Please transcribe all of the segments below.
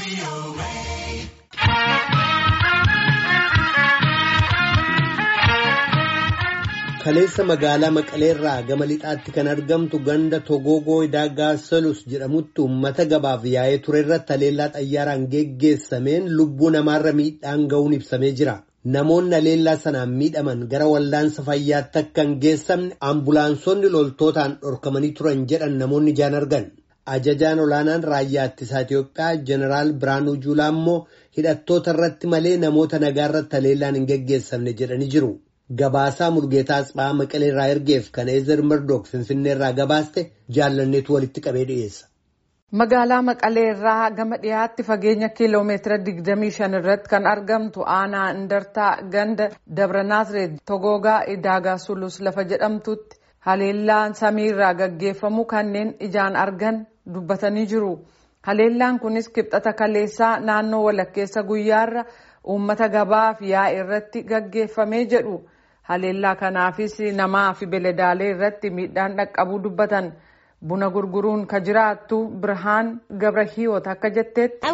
Kaleessa magaalaa Maqaleerraa gama lixaatti kan argamtu ganda Togoogoo Daagaa Salus jedhamutti uummata gabaaf yaa'ee ture irratti haleellaa xayyaaraan geggeessameen lubbuu namaarra miidhaan ga'uun ibsamee jira. Namoonni haleellaa sanaan miidhaman gara wallaansa fayyaatti akka hin geessamne ambulaansonni loltootaan dhorkamanii turan jedhan namoonni ijaan argan. Ajajaan olaanaan raayyaa ittisaa Itoophiyaa Jeneraal Biraanuu Juulaa immoo hidhattoota irratti malee namoota nagaa irratti haleellaan hin geggeessamne jedhanii jiru. Gabaasaa Mulgeetaa Asphaa Maqalee irraa ergeef kan Eezer Murdook Finfinnee irraa gabaaste jaallanneetu walitti qabee dhiyeessa. Magaalaa Maqalee irraa gama dhiyaatti fageenya kiiloomeetira 25 irratti kan argamtu aanaa Indartaa ganda Dabra Naazreet Togoogaa Idaagaa Sulus lafa jedhamtutti haleellaan samiirraa gaggeeffamu kanneen ijaan argan dubbatanii jiru. Haleellaan kunis kibxata kaleessaa naannoo walakkeessa guyyaarra uummata gabaaf yaa'e irratti gaggeeffamee jedhu. Haleellaa kanaafis namaa fi beeladaalee irratti miidhaan dhaqqabuu dubbatan. Buna gurguruun ka jiraattu Birhaan Gabrahiyoot akka jetteetti.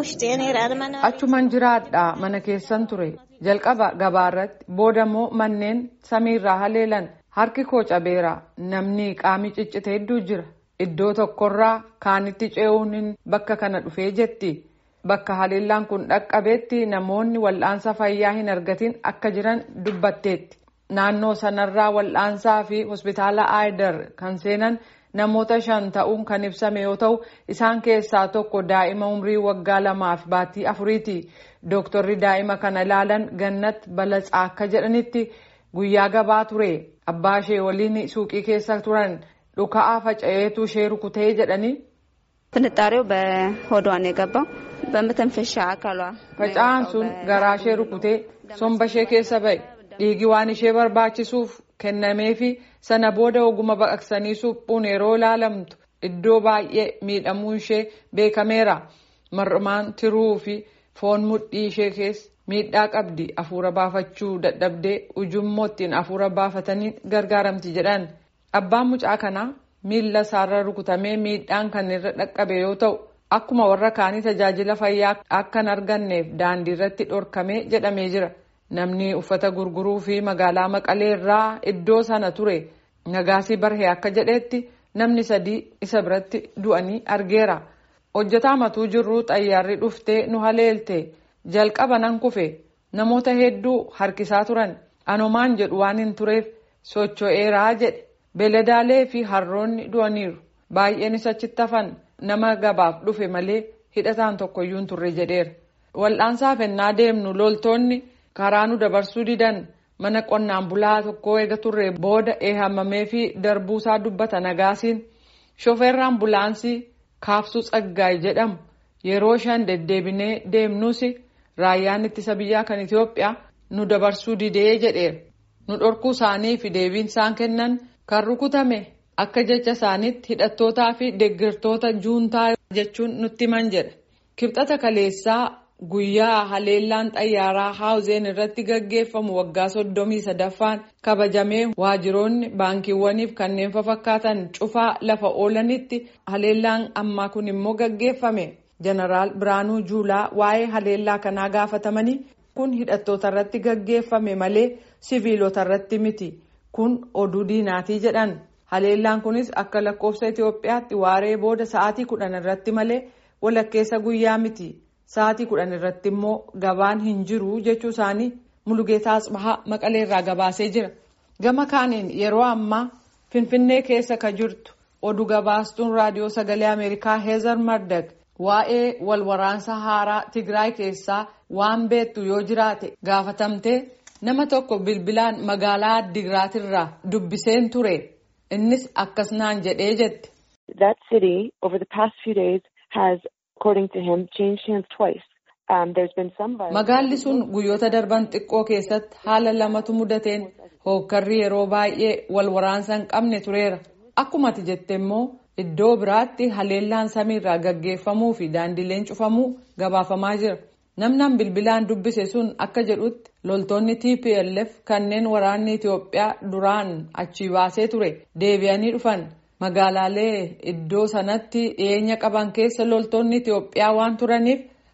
Achuman jiraadha mana keessan ture. Jalqaba gabaarratti boodammoo manneen samiirraa haleelan harki koo cabeera namni qaamii ciccite hedduu jira. Iddoo tokkorraa kaanitti ce'uun bakka kana dhufee jetti. Bakka haleellaan kun dhaqqabeetti namoonni wal'aansa fayyaa hin argatin akka jiran dubbatteetti. Naannoo sanarraa wal'aansaa fi hospitaala Aayidar kan seenan namoota shan ta'uun kan ibsame yoo ta'u isaan keessaa tokko daa'ima umrii waggaa lamaa fi baatii afuriiti. Dooktorri daa'ima kana ilaalan gannat balatsaa akka jedhanitti guyyaa gabaa ture. Abbaa ishee waliin suuqii keessa turan dhuka'aa faca'eetu ishee rukutee jedhanii. ፍንጣሬው በሆዷ ነው የገባው በመተንፈሻ አካሏ Faca'aan sun garaa ishee rukutee somba ishee keessa ba'e. Dhiigi waan ishee barbaachisuuf kennameefi sana booda oguma baqaqsanii suphuun yeroo ilaalamtu iddoo baay'ee miidhamuun ishee beekameera. Mar'umaan tiruu fi foon mudhii ishee keessa miidhaa qabdi. Afuura baafachuu dadhabdee ujummoo ittiin afuura baafatanii gargaaramti jedhan. Abbaan mucaa kanaa miilla isaarra rukutamee miidhaan kan irra dhaqqabe yoo ta'u akkuma warra kaanii tajaajila fayyaa akka hin arganneef daandii irratti dhorkamee jedhamee jira. Namni uffata gurguruu fi magaalaa Maqalee irraa iddoo sana ture Nagaasii Barhee akka jedhetti namni sadii isa biratti du'anii argeera. Hojjetaa matuu jirru xayyaarri dhuftee nu haleelte jalqaba nan kufe namoota hedduu harkisaa turan anomaan jedhu waan hin tureef socho'eeraa jedhe beeladaalee fi harroonni du'aniiru baay'eenis achitti hafan nama gabaaf dhufe malee hidhataan tokkoyyuu hin turre jedheera. Wal'aansaaf ennaa deemnu loltoonni. karaa nu dabarsuu didan mana qonnaan bulaa tokko eega turre booda eehamamee fi darbuusaa dubbata nagaasiin shofeerri ambulaansii kaabsuu tsaggaay jedhamu yeroo shan deddeebinee deemnus raayyaan ittisa biyyaa kan Itoophiyaa nu dabarsuu didee jedheera nu dhorkuu isaanii fi deebiin isaan kennan kan rukutame akka jecha isaaniitti hidhattootaa fi deeggartoota juuntaa jechuun nutti himan jedha kibxata kaleessaa. Guyyaa haleellaan xayyaaraa haawuzeen irratti gaggeeffamu waggaa soddomii sadaffaan kabajamee waajiroonni baankiiwwaniif kanneen fakkaatan cufaa lafa oolanitti haleellaan ammaa kun immoo gaggeeffame. Jeneraal Biraanuu Juulaa waa'ee haleellaa kanaa gaafatamanii kun hidhattoota irratti gaggeeffame malee siviilota irratti miti. Kun oduu diinaatii jedhan. Haleellaan kunis akka lakkoofsa Itoophiyaatti waaree booda sa'aatii kudhan irratti malee walakkeessa guyyaa miti. Sa'aatii kudhan irratti immoo gabaan hin jiru jechuu isaanii Mulugeetaa Asbahaa Maqalee irraa gabaasee jira. Gama kaaniin yeroo ammaa Finfinnee keessa ka jirtu oduu gabaastuun raadiyoo sagalee Ameerikaa Heezar Mardag waa'ee walwaraansa haaraa Tigraay keessaa waan beektu yoo jiraate gaafatamtee nama tokko bilbilaan magaalaa Addigiraatirraa dubbiseen ture. Innis akkas naan jedhee jette. That city over the past few days has according to him changed hands twice. Um, there's been some violence. Magaalli sun guyyoota darban xiqqoo keessatti haala lamatu mudateen hookkarri yeroo baay'ee wal waraansa hin qabne tureera. Akkuma ati jette immoo iddoo biraatti haleellaan samiirraa gaggeeffamuu fi daandileen cufamuu gabaafamaa jira. Namnaan bilbilaan dubbise sun akka jedhutti loltoonni TPLF kanneen waraanni Itoophiyaa duraan achii baasee ture deebi'anii dhufan. Magaalaalee iddoo sanatti dhiyeenya qaban keessa loltoonni Itoophiyaa waan turaniif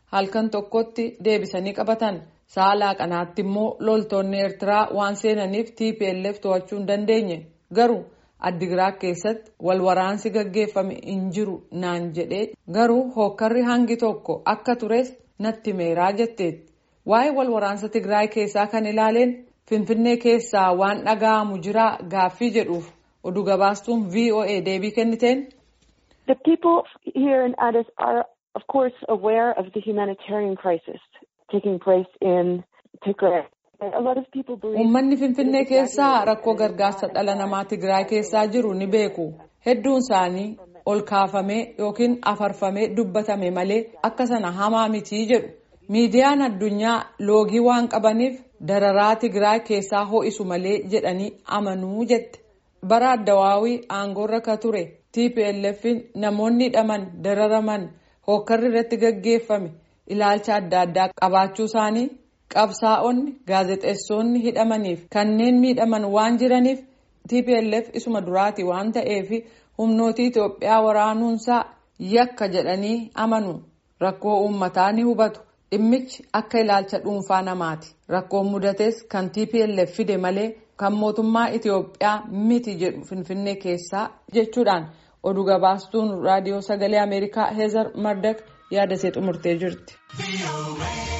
halkan tokkotti deebisanii qabatan sa'a laaqanaatti immoo loltoonni eertiraa waan seenaniif tplf to'achuu hin dandeenye garuu addigiraat keessatti wal waraansi gaggeeffame hin jiru naan jedhee garuu hookkarri hangi tokko akka tures natti meeraa jetteetti waa'ee wal waraansa tigraay keessaa kan ilaaleen finfinnee keessaa waan dhaga'amu jiraa gaaffii jedhuuf oduu gabaastuun voa deebii kenniteen. The people here in Addis are, of course, aware of the humanitarian crisis taking place in Tigray. Uummanni Finfinnee keessaa rakkoo gargaarsa dhala namaa Tigraay keessaa jiru ni beeku. Hedduun isaanii ol kaafamee yookiin afarfamee dubbatame malee akka sana hamaa mitii jedhu. Miidiyaan addunyaa loogii waan qabaniif dararaa Tigraay keessaa ho'isu malee jedhanii amanuu jette. Bara addawaawii aangoorra ka ture TPLF'n namoonni hidhaman dararaman hookkarri irratti gaggeeffame ilaalcha adda addaa qabaachuu isaanii. qabsaa'onni gaazexeessonni hidhamaniif kanneen miidhaman waan jiraniif tplf isuma duraati waan ta'eef humnooti itoophiyaa waraanuunsaa yakka jedhanii amanu rakkoo uummataa ni hubatu dhimmichi akka ilaalcha dhuunfaa namaati rakkoon mudates kan tplf fide malee kan mootummaa itoophiyaa miti jedhu finfinnee keessaa jechuudhaan oduu gabaastuun raadiyoo sagalee ameerikaa heezar mardak yaada ishee xumurtee jirti.